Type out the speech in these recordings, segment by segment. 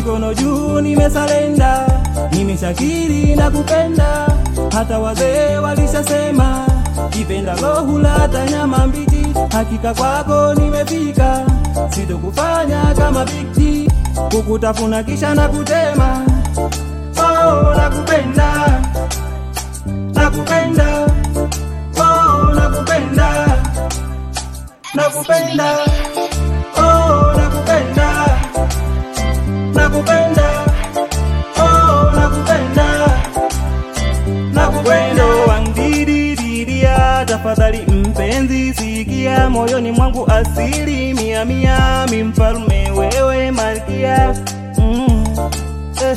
mikono juu, nimesalenda, nimeshakiri na kupenda. Hata wazee walishasema kipenda hula hata nyama mbichi. Hakika kwako nimefika, sitokufanya kama bikti, kukutafuna kisha na kutema. Oh, nakupenda, nakupenda, oh, nakupenda, nakupenda, oh, nakupenda, nakupenda, oh, nakupenda, nakupenda wangdidididia, tafadhali mpenzi, sikia moyoni mwangu asili mia mia, mi mfalme wewe malkia mm. eh.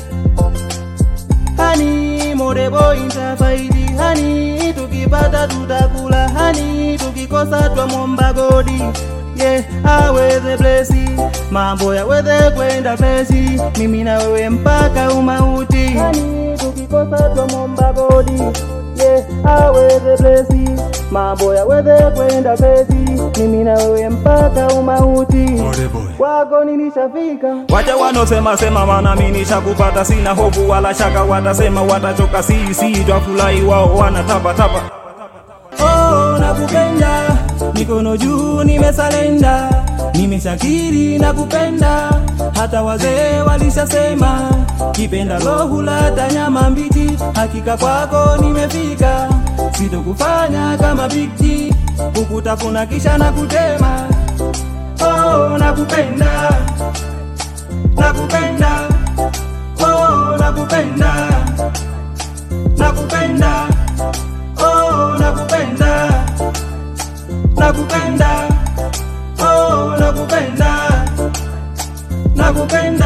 Hani morebo intafaidi hani tukipata tutakula hani tukikosa twamwomba godi yeah, aweze blesi mambo yaweze kwenda pesi mimi na wewe mpaka umauti hani tukikosa twamwomba godi yeah, aweze blesi mambo yaweze kwenda pesi mimi na wewe mpaka umauti kwako nilishafika. Wacha wanosema sema, maana mimi nishakupata, sina hofu wala shaka, watasema watachoka, sisi twafurahi, wao wanatapa tapa. Oh, nakupenda, mikono juu, nimesalenda, nimeshakiri na kupenda. Hata wazee walishasema kipenda hula hata nyama mbichi. Hakika kwako nimefika, sitokufanya kama bikti, kukutafuna kisha na kutema. Oh, nakupenda, nakupenda, oh, nakupenda, nakupenda, oh, nakupenda, nakupenda, oh, nakupenda, nakupenda.